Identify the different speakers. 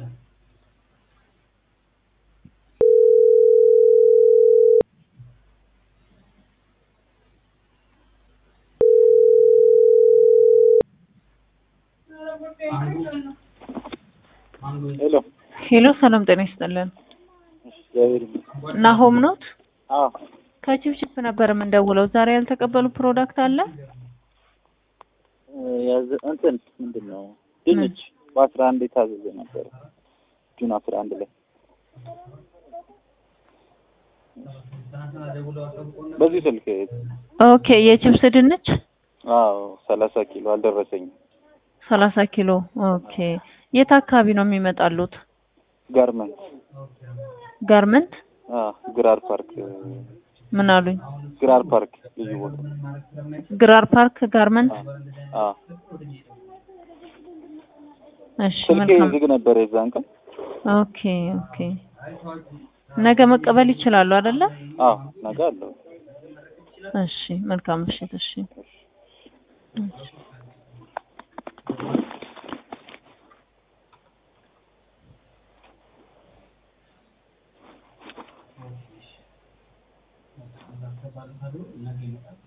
Speaker 1: ሄሎ
Speaker 2: ሄሎ ሰላም ጤና ይስጥልን።
Speaker 1: እግዚአብሔር ይመስገን።
Speaker 2: ናሆም ኖት?
Speaker 1: አዎ
Speaker 2: ከቺፕቺፕ ነበር የምንደውለው። ዛሬ ያልተቀበሉ ፕሮዳክት አለ?
Speaker 1: ያዘ እንትን ምንድን ነው ድንች በአስራ አንድ የታዘዘ ነበር ጁን አስራ አንድ ላይ በዚህ ስልክ
Speaker 2: ኦኬ የቺፕስ ድንች
Speaker 1: አዎ ሰላሳ ኪሎ አልደረሰኝም።
Speaker 2: ሰላሳ ኪሎ ኦኬ። የት አካባቢ ነው የሚመጣሉት?
Speaker 1: ጋርመንት
Speaker 2: ጋርመንት
Speaker 1: አዎ ግራር ፓርክ
Speaker 2: ምን አሉኝ?
Speaker 1: ግራር ፓርክ ልዩ ቦታ
Speaker 2: ግራር ፓርክ ጋርመንት።
Speaker 1: አዎ
Speaker 2: እሺ
Speaker 1: ስልኬ
Speaker 2: መልካም።
Speaker 1: ዝግ ነበር የዛን ቀን።
Speaker 2: ኦኬ ኦኬ። ነገ መቀበል ይችላሉ አይደለ?
Speaker 1: አዎ ነገ አለው።
Speaker 2: እሺ መልካም ምሽት። እሺ እሺ።